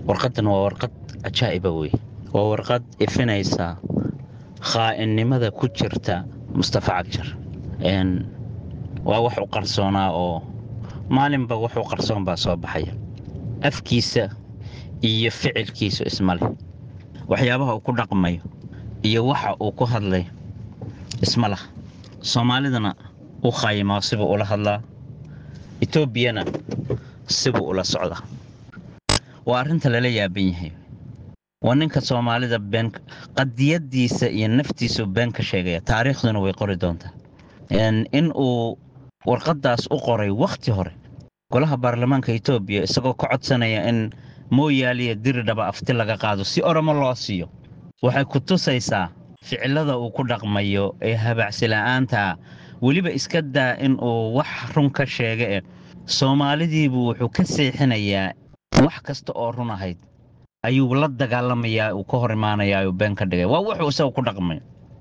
warqaddan waa warqad cajaa'iba wey waa warqad ifinaysa khaa'inimada ku jirta mustafa cagjar waa wax u qarsoonaa oo maalinba wax u qarsoon baa soo baxaya afkiisa iyo ficilkiisu isma leh waxyaabaha uu ku dhaqmayo iyo waxa uu ku hadlayo isma lah soomaalidana u khaayimaa sibuu ula hadlaa etoobiyana sibuu ula socdaa waa arrinta lala yaaban yahay waa ninka soomaalida been qadiyadiisa iyo naftiisu been ka sheegaya taariikhduna way qori doontaa in uu warqaddaas u qoray wakhti hore golaha baarlamaanka etoobiya isagoo ka codsanaya in mooyaaliya diridhaba afti laga qaado si oromo loo siiyo waxay ku tusaysaa ficilada uu ku dhaqmayo ee habacsila'aanta weliba iska daa in uu wax run ka sheega eh soomaalidiibuu wuxuu ka seexinayaa wax kasta oo run ahayd ayuu la dagaalamayaa uu ka hor imaanayaa uu been ka dhigay waa wuxuu isaga ku dhaqmay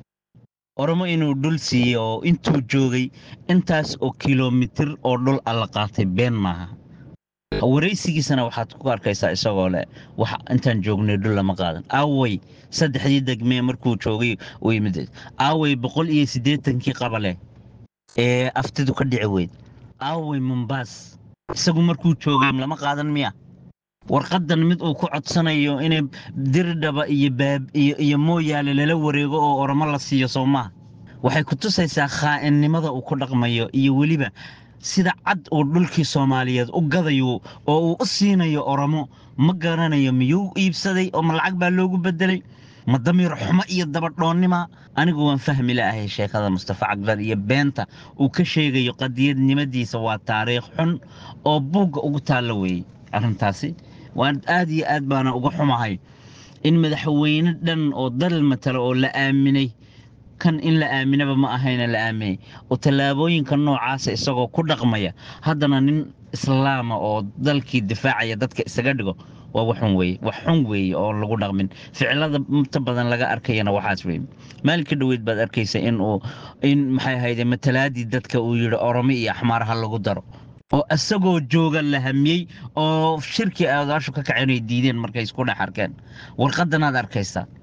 oromo inuu dhul siiyey oo intuu joogay intaas oo kilomitir oo dhul alla qaatay been maaha waraysigiisana waxaad ku arkaysaa isagoo leh wax intaan joognay dhul lama qaadan aaway saddexdii degmee markuu joogay uu yimid aaway boqol iyo siddeetankii qabale ee aftidu ka dhici weyd aaway mombaas isagu markuu joogay lama qaadan miya warqaddan mid uu ku codsanayo inay diridhaba iyo baab iyo iyo mooyaale lala wareego oo oromo la siiyo soo maaha waxay ku tusaysaa khaa'inimada uu ku dhaqmayo iyo weliba sida cad uu dhulkii soomaaliyeed u gadayo oo uu u siinayo oromo ma garanayo miyuu iibsaday oo ma lacag baa loogu bedelay ma damiir xumo iyo dabadhoonnima anigu waan fahmi la'ahay sheekada mustafa cagdar iyo beenta uu ka sheegayo qadiyadnimadiisa waa taariikh xun oo buugga ugu taalla weeyey arrintaasi waan aad iyo aad baana uga xumahay in madaxweyne dhan oo dal matala oo la aaminay kan in la aaminaba ma ahayna la aaminay oo tallaabooyinka noocaasa isagoo ku dhaqmaya haddana nin islaama oo dalkii difaacaya dadka isaga dhigo waa waxun weeye wax xun weeye oo lagu dhaqmin ficilada inta badan laga arkayana waxaas weeye maalinka dhoweyd baad arkaysa in uu in maxay ahayde matalaadii dadka uu yidhi oromo iyo axmaar ha lagu daro oo isagoo jooga la hamiyey oo shirkii aadaashu ka kaceen ay diideen markay isku dhex arkeen warqaddanaad arkaysaa